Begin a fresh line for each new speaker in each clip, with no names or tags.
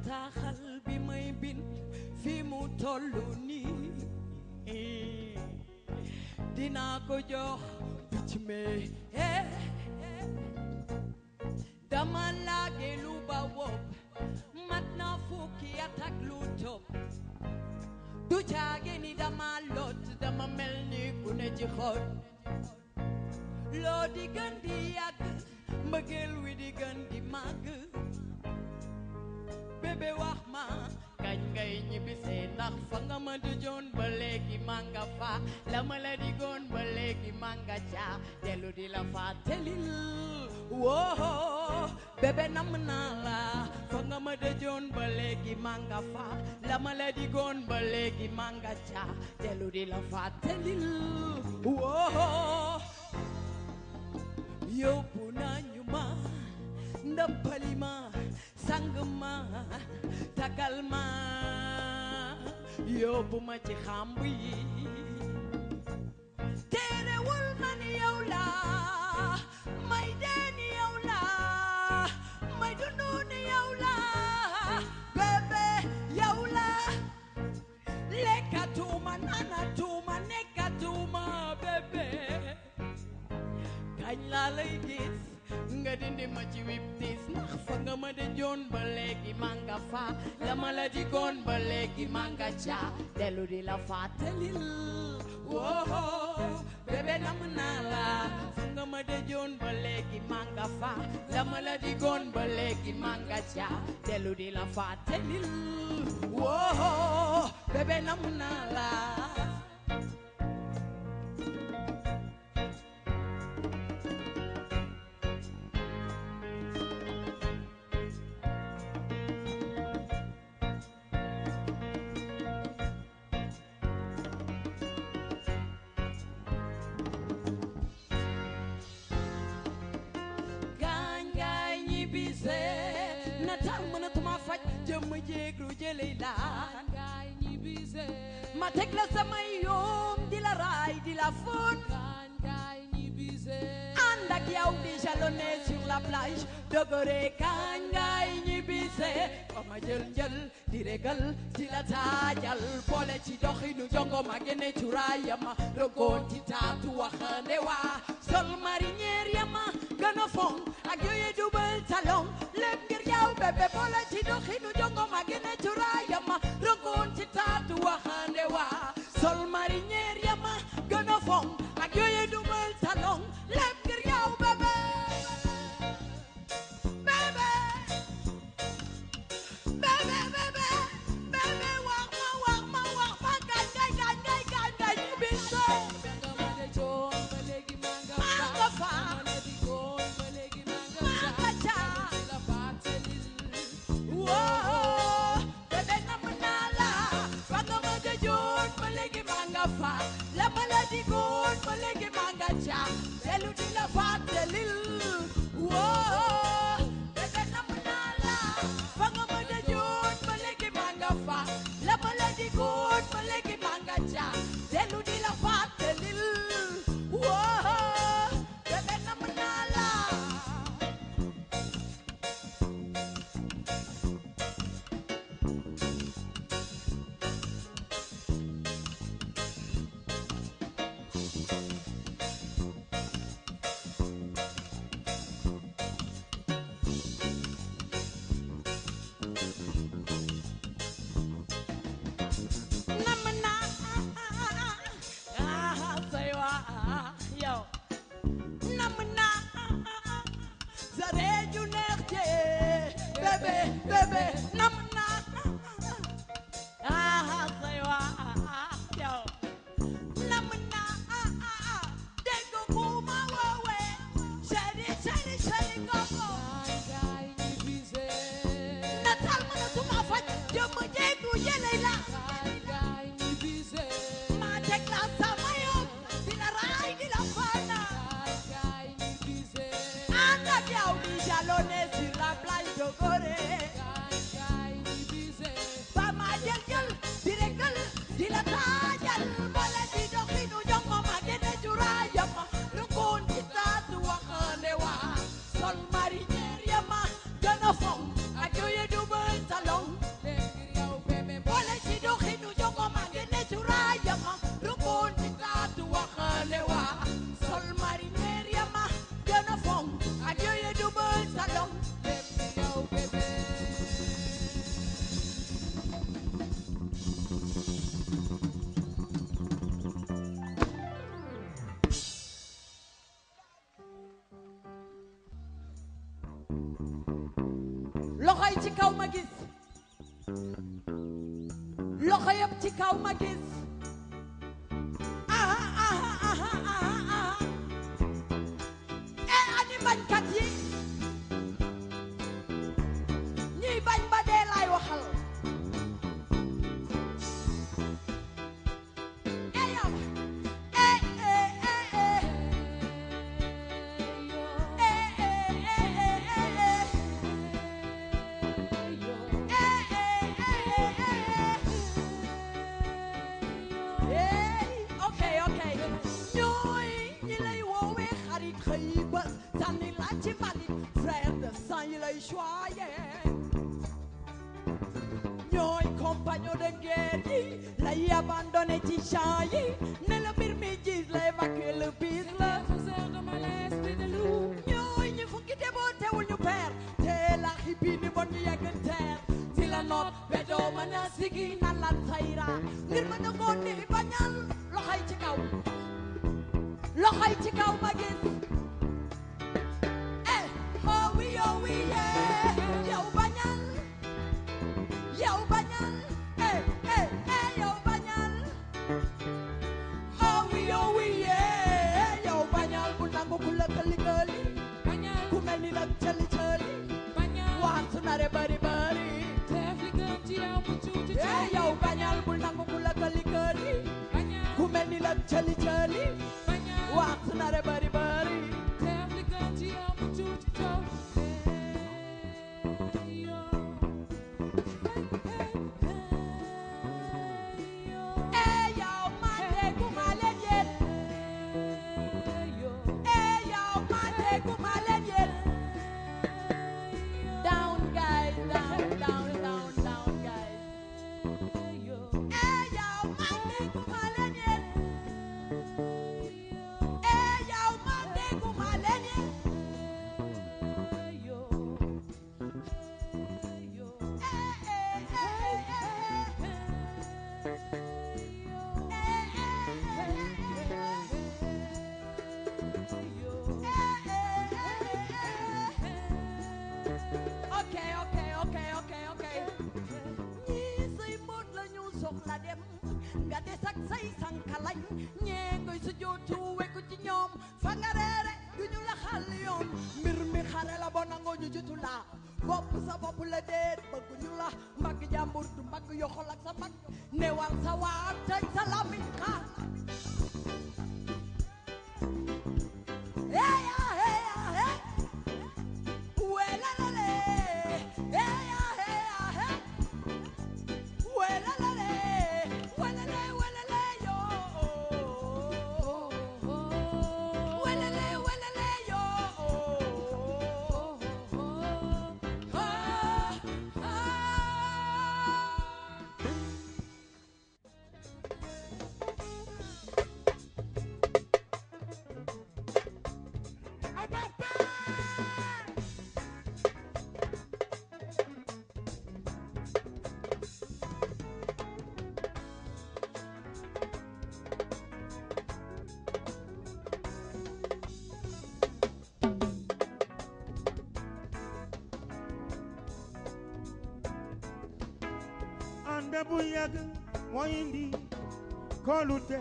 bataaxal bi may bind fi mu tollu nii dinaa ko jox picc me eh dama laage lu ba wopp mat na fukki at ak lu topp du caage ni dama lot dama mel ni ku ne ci xol loo di gën di yàgg mbëggeel wi di gën di màgg bébé wax ma kañ ngay ñibbisee ndax fa nga ma dëjoon ba léegi maa nga fa la ma la digoon ba léegi maa nga ca dellu di la fàttalil woo bébé nam naa la fa nga ma dëjoon ba léegi maa nga fa la ma la digoon ba léegi maa nga ca dellu di la fàttalil woo yóbbu nañu ma ndëppali ma sang ma tagal ma yóbbu ma ci xamb yi terewul ma ni yow la may dee ni yow la may dundu ni yow la bébé yow la lekkatuma nanatuma nekkatuma bébé kañ laa lay gis nga dindi ma ci wip tis ndax fa nga ma de joon ba léegi maa nga fa la ma la digoon ba léegi maa nga ca dellu di la fàttalil woo bébé nam naa la fa nga ma de joon ba léegi maa nga fa la ma la digoon ba léegi maa nga ca dellu di la fàttalil woo bébé nam naa la gaañ gaañ ñibbise nataal mënatuma faj jëmm jéeglu jëley laan
Gaay ñibbise
ma teg la samay yoom di la raay di la fóot
Gaay gaay ñibbise
ànd ak yow di jalonné sur la plage dogore gaañ gaañ ñibbise ba ma jël njël di régal di la taajal boole ci doxinu jongo ma génne cuuraayama rogoon ci taatu waxande waa sol marinière yama gën a fonk ak yooye dubal talon lépp ngir yow bébé boole ci doxinu jongo ma génne cuuraayama rogoon ci taatu waxande waa sol marinière yama gën a fonk ak yooye dubal talon lépp ngir yow bébé bébé bébé bébé bébé wax ma wax ma wax ma gañ gañ gañ gañ gañ gañ ñibbise
nga ma de joon ba léegi maa nga
maa nga fa
ma la digoon ba léegi maa nga
maa nga ca
di la fàttalil
woo bébé nam naa la fa nga ma gëjoon ba léegi maa nga fa la ma la digoon ba léegi maa nga ca dellu di la fàttalil woo bébé nam naa la fa nga ma gëjoon ba léegi maa nga fa la ma la digoon ba léegi maa nga ca dellu di la fàttalil woo bébé nam naa la nam naa ah say waa yow nam naa sa reeju neex jee bébé bébé nam naa ah say waa yow nam naa dégg ku ma woowee chéri chéri chéri koko
Gaay gaay ñibbise
natal mënatuma faj jëmm jéegu yëley la
Gaay gaay ñibbise
maa teg la sama yoon di la raay di la fana
Gaay gaay ñibbise
ànd ak yow di jalonné sur la plage de Gorée
Gaay gaay ñibbise
ba ma jël jël di régal di la taajal boole di doxinu jongo ma génne juraayam lu koon ci taatu waxande waa sol marinière yama gën a fonk ak yooye dubal talon yi ci kaw ma gis loxo yëpp ci kaw ma gis aha aha aha aha aha eh ani bañkat yi ñiy bañ ba dee laay waxal eh yow eh eh eh eh eh eh eh eh eh Hey, okay, okay. ñooy ñi lay woowee xarit xëy ba sànni la ci mbalit frère de sang yi lay choyé ñooy compagnon de guerre yi lay abandonné ci champ yi ne la mbir mi gis la évacuer le bis la ñooy ñi fukki deboo teewul ñu peer te la xibi ni bon ñu yegg teer si la noot bedoo mën a sigi na la sayra ngir mën a ngoon di bañal loxoy ci kaw loxoy ci kaw ma gis eh oh wi oh wi yeah yow bañal yow bañal eh eh eh yow bañal oh wi oh wi yeah yow bañal bu nangu ku la këli këli ku mel ni nag cëli cëli waan su nare bari bari eh yow bañal bu nangu ku la këli këli ku mel ni nag cëli cëli waan su nare bari bari eh yow ma déggu ma leen yéen eh yow ma déggu ma leen yéen down guys down down down down guys eh yow ma déggu ma leen yéen eh yow ma déggu ma leen yéen ok ok ok ok ok ñii say mbóot la ñu soxla dem nga des ak say sankalañ ñee ngay su jootu wekku ci ñoom fa nga reere du ñu la xal yoon mbir mi xare la bo nangoo ñu jutu la bopp sa bopp la déet bëggu ñu la mbagg jàmbur du mbagg yoxol ak sa mbagg newal sa waar tëj sa lamiñ xaar Eya, eya, eh. Welelele. Eya, eya, eh. Welelele. Welele, welele, yo. Welele, welele, yo. Ah, ah.
ànd bu yàgg mooy indi kóolute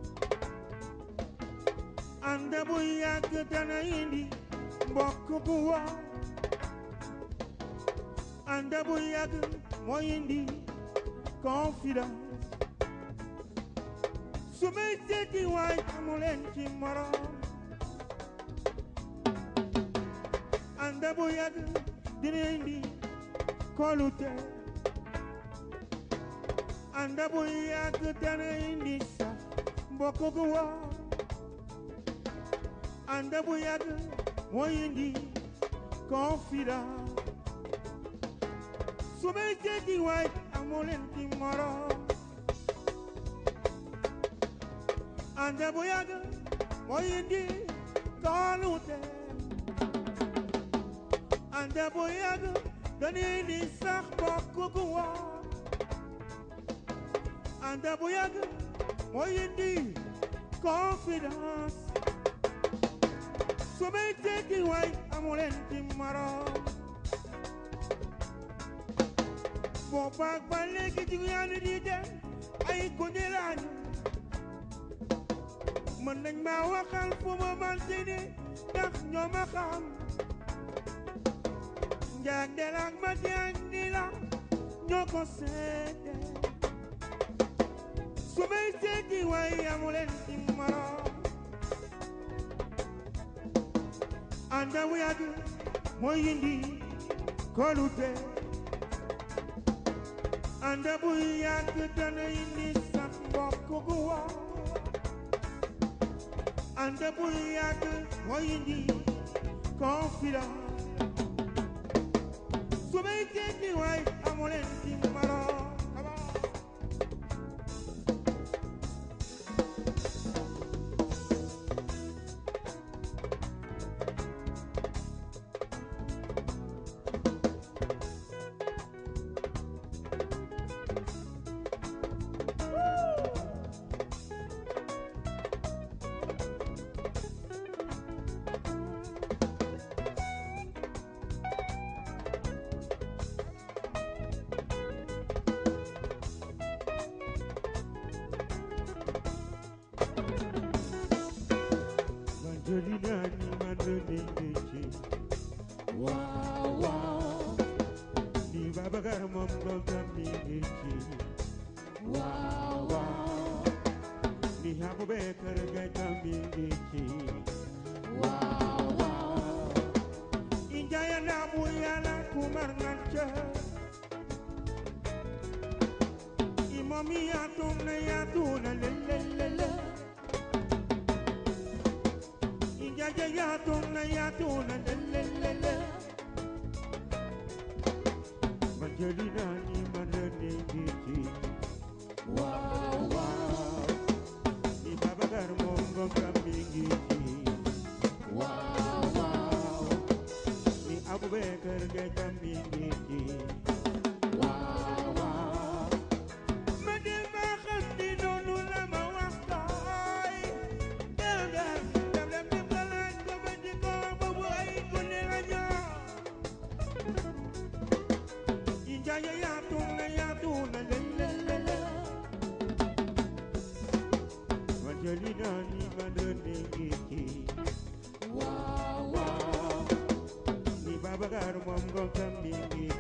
ànd bu yàgg dana indi mbokk bu wóor ànd bu yàgg mooy indi confidence su may seeti waay amu leen ci morom ànd bu yàgg dina indi kóolute ànd bu yàgg dana indi sax mbokk gu wóor ànd bu yàgg mooy indi confidence su may seeti waay amu leen ci morom ànd bu yàgg mooy indi kóolute ànd bu yàgg dana indi sax mbokk gu wóor ànd bu yàgg mooy indi confidence su may tekki waay amu leen ci morom boobaag ba léegi jigéen ñi di dem ay gone lañu mën nañ ma waxal fu ma manti ni ndax ñoo ma xam njaag del ak ma jaag ni la ñoo ko seede su may seeti waaye amuleen ci morom anda bu yàgg mooy indi kolute anda bu yàgg dana indi sax mbokk gu wow anda bu yàgg mooy indi confidence su may seeti waaye amuleen ci morom Come on. Angelina ni manonengeche
Wow, wow,
ni Babacar moom ngom ngeche
wow, wow,
ni Abubakar gay ngeche
wow, wow.
injaya na buyala kumar ngancha imomi yatum na yatuna lelelele injaya yatum na yatuna lelelele Angelina ni manonengeche
Wow, wow,
ni Babacar moom ngom ngeche
wow, wow,
ni Abubakar gay ngeche
wow, wow.
ma dem ba xam ni noonu la ma wax tooy dem dem dem dem dem la laaj ko ba di ko boobu ay gune la ñoo i njaaye yaatu na yaatu na lelelele Angelina ni ma doon ngeeki
Wow, wow,
ni Babacar moom ngom tam ni ngeeki